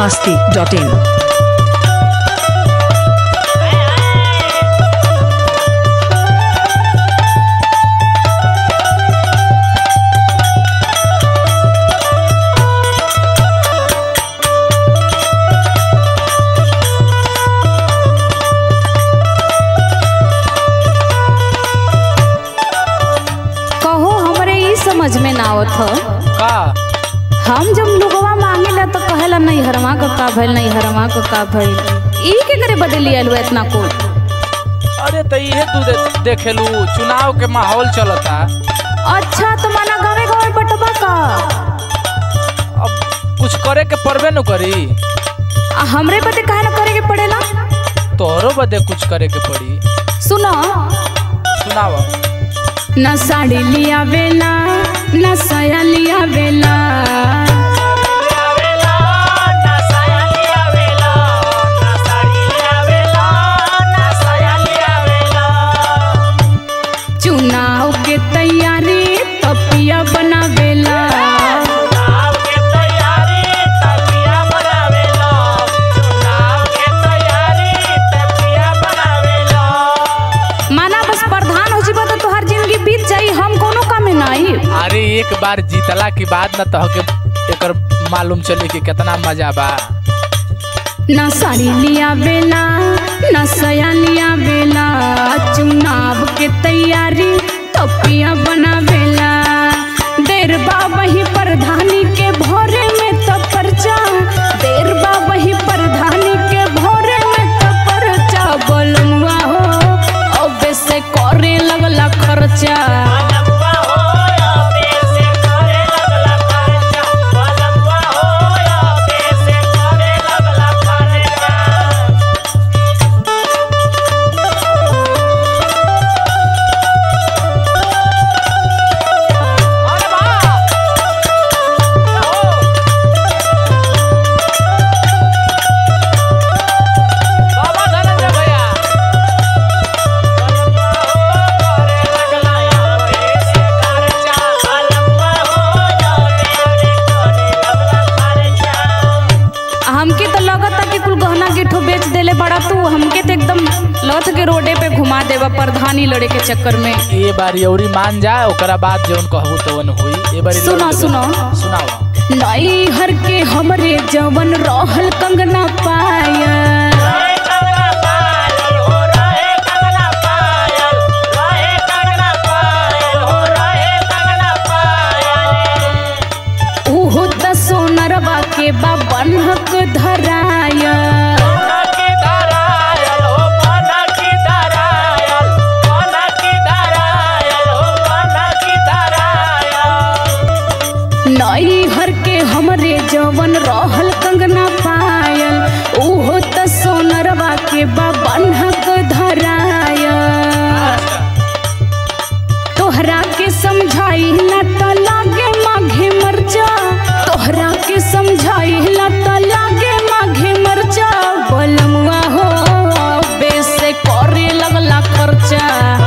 masti.in. कहो हमरे ई समझ में ना आवत ह का हम जब लोगवा मांगेला तो कहेला नहीं हरमा का का भइल नहीं हरमा का का भइल ई के करे बदली आलू इतना कुल अरे तो इहे तू दे, देखेलू चुनाव के माहौल चलता अच्छा तो माना गावे गावे बटबा का अब कुछ करे के पड़बे न करी आ हमरे बदे काहे ना करे के पड़ेला तोहरो बदे कुछ करे के पड़ी सुनो सुनाव न साड़ी लिया बेला न साया लिया बेला चुनाव के तैयारी तपिया बनावेला माना बस प्रधान हो जीबा तो तोहर जिंदगी बीत जाई हम कोनो काम में ना आई अरे एक बार जीतला के बाद न तहके एकर मालूम चली कि कितना मजा बा न साड़ी लिया बेला न सया लिया बेला चुनाव के तैयारी तपिया बनावेला देर बा वही प्रधानी के भोरे में तो पर्चा देर बा वही प्रधानी के भोरे में तो पर्चा बोलमुआ हो अब से करे लगला खर्चा बाबा धनंजय भैया हमके तो लगता कि कुल गहना गिठो बेच देले बड़ा तू हमके तो एकदम लथ के रोडे पे घुमा देवा प्रधानी लड़े के चक्कर में ये बार यौरी मान जा ओकरा बाद जौन कहबू तवन हुई ए बारी सुनो, सुनो। सुनाओ नई हर के हमरे जवन रहल कंगना पाया उहो त सोनरवा के बा बन्हक धराया नई हर के हमरे जवन रहल कंगना पायल उहो त सोनरवा के बा बन्हक धराया तोहरा के समझाई ला त लागे माघे मरचा तोहरा के समझाई ला त लागे माघे मरचा बलमुआ हो बेसे करे लगला खर्चा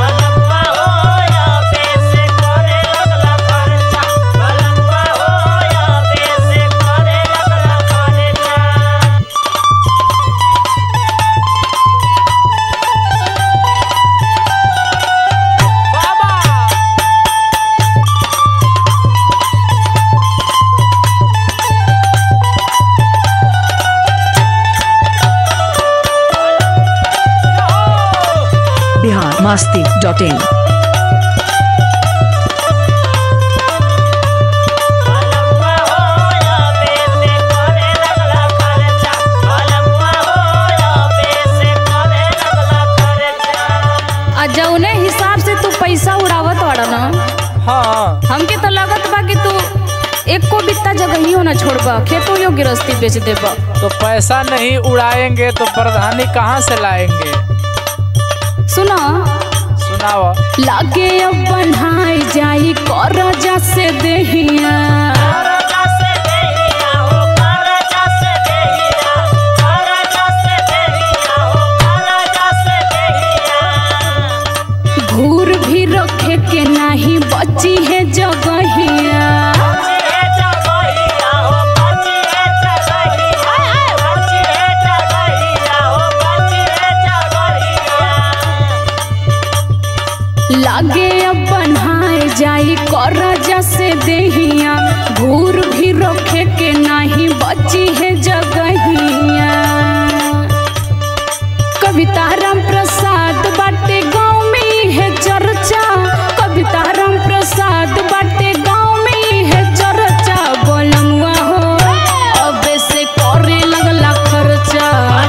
Bihar masti.in. आ जौने हिसाब से तू पैसा उड़ावत वाड़ा ना हाँ हमके तो लगत बा कि तू एको बित्ता जगह ही ना छोड़बा खेतों यो गिरस्ती बेच देबा तो पैसा नहीं उड़ाएंगे तो प्रधानी कहाँ से लाएंगे सुना सुनाओ लागे अब बनाई जाई करजा से देहिया घूर भी रखे के नाही बची है जगहिया लागे अब बनाए जाई कर जैसे देहिया घूर भी रोके के नाही बची है जगहिया कविता राम प्रसाद बाटे गाँव में है चर्चा कविता राम प्रसाद बाटे गाँव में है चर्चा बोलमुआ हो अब से करे लगला खर्चा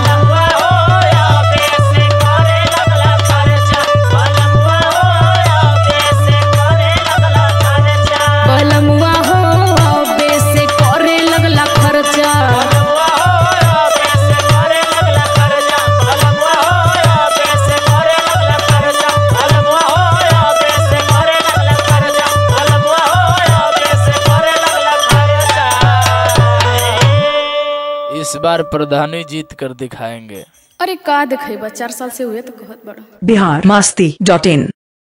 बोलमुआ हो अब से करे लगला खर्चा इस बार प्रधानी जीत कर दिखाएंगे अरे का देखेबा चार साल से हुए तो कहत बड़ा बिहार मस्ती डॉट इन